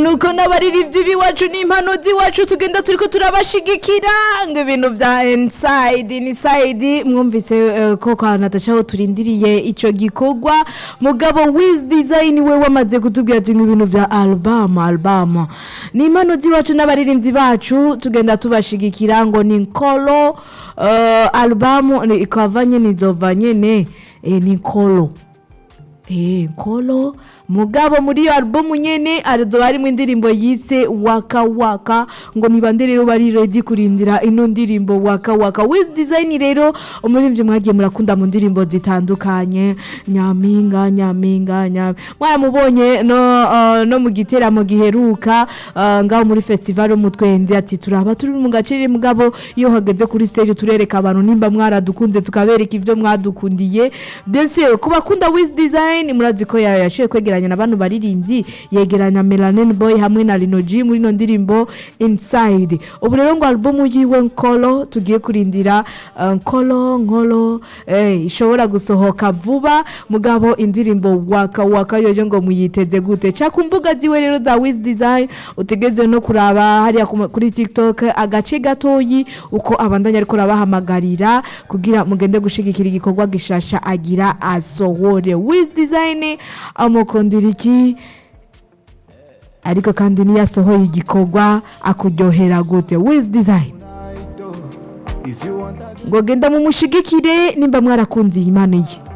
nuko n'abaririmbyi b'iwacu n'impano z'iwacu tugenda turiko turabashigikira ngo ibintu vya inside inside mwumvise eh, ko kwa Natasha aho turindiriye ico gikorwa mugabo Wiz Design we wamaze kutubwira ati ngo ibintu vya album album ni impano z'iwacu n'abaririmbyi bacu tugenda tubashigikira ngo ni nkolo uh, album ni- ikava nyene izova nyene eh, ni nkolo Eh, nkolo mugabo muri iyo album nyene arizo harimo indirimbo yise waka waka ngo nibande rero bari ready kurindira ino ndirimbo waka waka Wiz Design rero umuririmbyi mwagiye murakunda mu ndirimbo zitandukanye nyaminga nyaminga nyam mwaramubonye no uh, no mu giteramo giheruka uh, ngaho muri festival yo mu twende ati turaba turi mu gace mugabo iyo hageze kuri stage turereka abantu nimba mwaradukunze tukabereka ivyo mwadukundiye byose ku bakunda Wiz Design murazi ko ya- yashoboye kwegeranya n'abantu baririmbyi yegeranya Melanin Boy hamwe na Lino G muri ino ndirimbo Inside ubu rero ngo album yiwe Nkolo tugiye kurindira uh, Nkolo Nkolo eh, ishobora gusohoka vuba mugabo indirimbo waka waka yoje ngo muyiteze gute ca ku mbuga ziwe rero za Wiz Design utegeze no kuraba hariya ku- kuri TikTok agace gatoyi uko abandanya ariko rabahamagarira kugira mugende gushigikira igikorwa gishasha agira asohore Wiz Design amukundira iki ariko kandi niyo asohoye igikorwa akuryohera gute Wiz Design If you want that ngo genda mumushigikire nimba mwarakunze iyi mpano ye